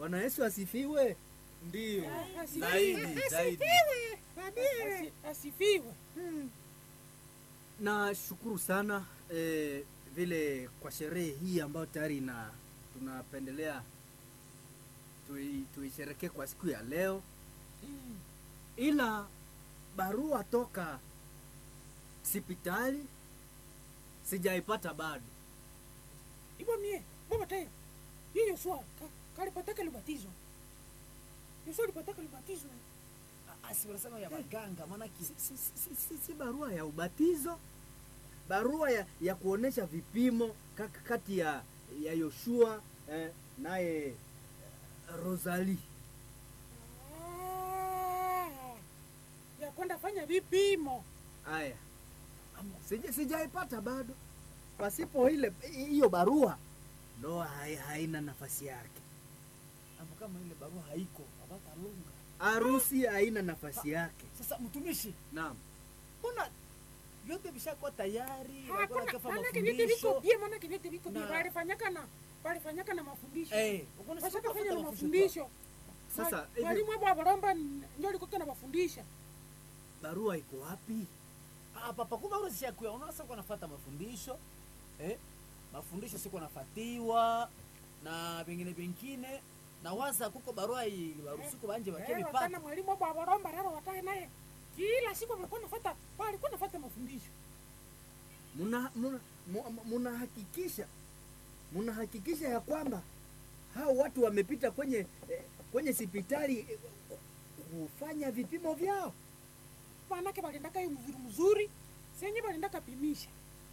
Bwana Yesu asifiwe. Ndiyo. Asifiwe. Zaidi, zaidi. Asifiwe. Padre. Asifiwe. Nashukuru sana eh, vile kwa sherehe hii ambayo tayari na tunapendelea tui- tuisherekee kwa siku ya leo, ila barua toka sipitali sijaipata bado. Ibo mie, baba taya. Yeye Yoshua ka, kalipataka libatizo. Yoshua alipataka libatizo. Asi wanasema ya waganga maana ki Si, si, si, si, si barua ya ubatizo, barua ya, ya kuonesha vipimo kak- kati ya ya Yoshua eh, naye eh, Rosalie. Ah. Ya kwenda fanya vipimo. Aya, sija sijaipata bado. Pasipo ile hiyo barua, ndoa hai, haina nafasi yake, ambo kama ile barua haiko abata lunga. harusi haina nafasi yake. Sasa mtumishi, Naam, mbona vyote vishakuwa tayari? Hakuna Hakuna kafa maana vyote viko mafundisho. bie, maana vyote viko bie. Na- Walifanyaka na walifanyaka na mafundisho. Eh, uko na Washaka fanya na mafundisho. mafundisho. Sasa, Mwa- hivi- mwalimu hapo abaromba ndio alikuwa anawafundisha. barua iko wapi? Ah, papa kumbe wewe sishakuya. Unaona sasa uko nafuata mafundisho. Eh? Mafundisho siko nafatiwa na vingine vingine na waza kuko barua hii barusuko banje Eh, bakeni wakana pata. mwalimu hapo abaromba raro watae naye. Kila siku walikuwa nafuata, walikuwa nafuata mafundisho. Muna muna mu- munahakikisha munahakikisha ya kwamba hao watu wamepita kwenye eh, kwenye hospitali eh, kufanya vipimo vyao. Manake walindaka hiyo mzuri mzuri. Senye walindaka pimisha.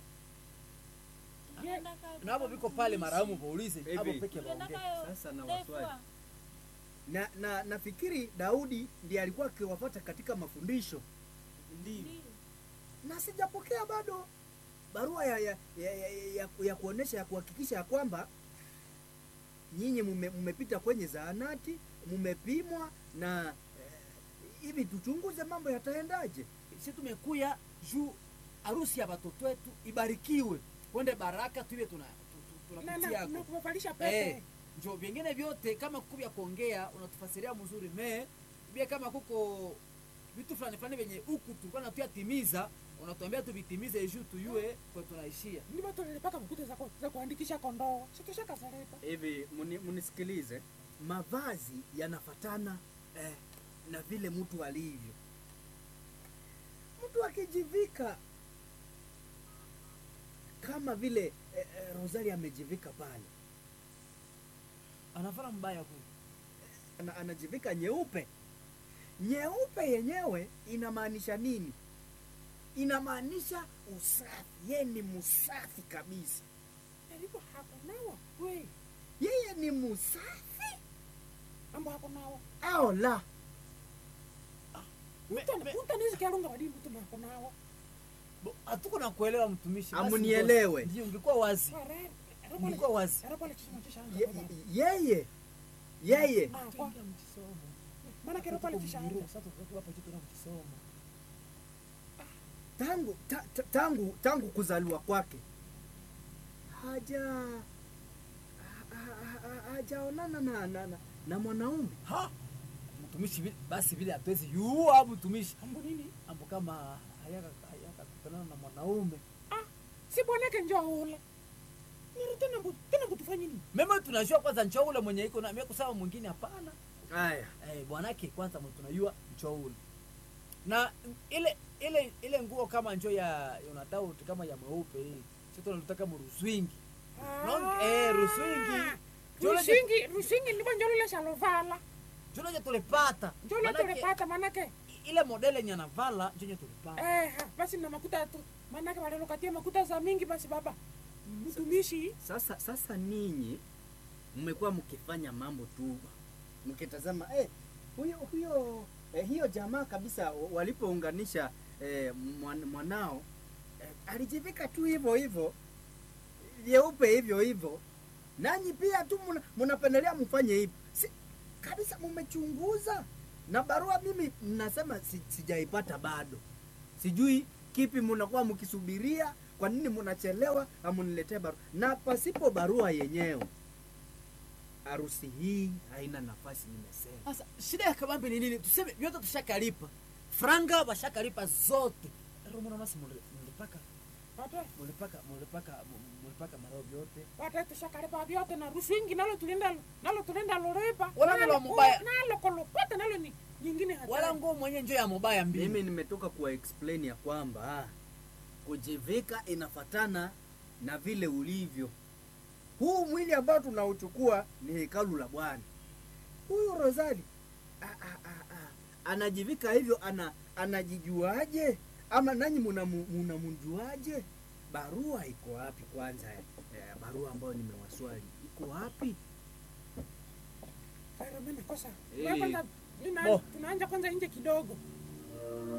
Ye- Na hapo viko pale maramu paulize Hivi. hapo peke baongee. Sasa na waswali na, na nafikiri Daudi ndiye alikuwa akiwafuata katika mafundisho Ndio. na sijapokea bado barua ya, ya, ya, ya, ya, ya kuonesha ya kuhakikisha ya kwamba nyinyi mume- mmepita kwenye zahanati mmepimwa na eh, hivi tuchunguze mambo yataendaje. Sisi tumekuya juu harusi ya watoto wetu ibarikiwe. Kwende baraka tuiwe tuna tu- tu- na tunapitia na na yako. kumvalisha Eh, pete. njo vingine vyote kama kuku vya kuongea unatufasiria mzuri me bia kama kuko vitu fulani fulani vyenye huku tulikuwa natuyatimiza unatuambia tuvitimize juu tuyue kwa tunaishia Ni watu walipaka makuta za, ku- za kuandikisha kondoo. Sitosha kazaleta. Hivi muni- munisikilize, mavazi yanafatana eh, na vile mtu alivyo. Mtu akijivika kama vile eh, eh, Rosalie amejivika pale, anafana mbaya kule ana, anajivika nyeupe. Nyeupe yenyewe inamaanisha nini? Inamaanisha usafi, yeye ni msafi kabisa, Alipo hakunawa. We, yeye ni msafi ambo hakunawa. au la? Me- Mtu me- mtu anaweza kialunga badini mtu na hakunawa. bo- hatuko na kuelewa mtumishi basi Amunielewe. ndio ungekuwa wazi Ware. ungekuwa wazi Arapo ile kisema kisha Ye- yeye yeye Ah, kwa- Tuingia mkisomo. Maana kero pale Tuko kisha mbiru, sasa tuko hapa tu tunamkisomo. tangu ta, ta, tangu tangu kuzaliwa kwake haja ha- ha- ha- hajaonana na, na, na, na mwanaume ha mtumishi vile- basi vile hatuwezi yua mtumishi Ambo nini? ambo kama hayaka hayaka kutanana na mwanaume Ah, si bwanake njoo ule. Niri tena mbu, tena mbu tufanye nini? mema tunajua kwanza ncho ule mwenye iko na mimi kusema mwingine hapana haya eh, bwanake kwanza mwe tunajua ncho ule na ile ile ile nguo kama njo ya Yonatau kama ya mweupe hii sio tunataka mruswingi Non- eh, ruswingi. Njoo leje- Rusingi, rusingi ndipo njoo lile shalovala. njo leje tulipata Njoo lile Manake, tulipata manake. ile modele yenye anavala njo yenye tulipata Eh, ha, basi na makuta tu. Manake wale lokatia makuta za mingi basi baba. Mtumishi. sasa sasa ninyi mmekuwa mkifanya mambo tu mkitazama eh, huyo huyo eh, hiyo jamaa kabisa walipounganisha eh, mwan- mwanao eh, alijivika tu hivyo hivyo vyeupe hivyo hivyo nanyi pia tu muna- mnapendelea mfanye hivyo si, kabisa mmechunguza na barua mimi nasema si, sijaipata bado sijui kipi mnakuwa mkisubiria kwa nini mnachelewa amuniletee barua na pasipo barua yenyewe harusi hii haina nafasi nimesema sasa shida ya kabambi ni nini tuseme vyote tushakalipa franga washakalipa zote romonamasi mulipaka Pata mulipaka mulipaka mulipaka marao vyote pata tushakalipa vyote na ruswingi nalo tulinda nalo tulinda loripa. Wala nalo Nalo- mubaya. Nalo kolopata nalo ni nyingine hatari. wala nguo mwenye njo ya mobaya mbili mimi nimetoka kuwa explain ya kwamba kujivika inafatana na vile ulivyo huu mwili ambao tunauchukua ni hekalu la bwana huyu rosali a- a- a- a- anajivika hivyo ana anajijuaje ama nanyi munamu- munamjuaje barua iko wapi kwanza eh, barua ambayo nimewaswali iko wapi Sasa mimi nakosa. Eh. Wewe kwanza mimi na- Bo. tunaanja kwanza nje kidogo.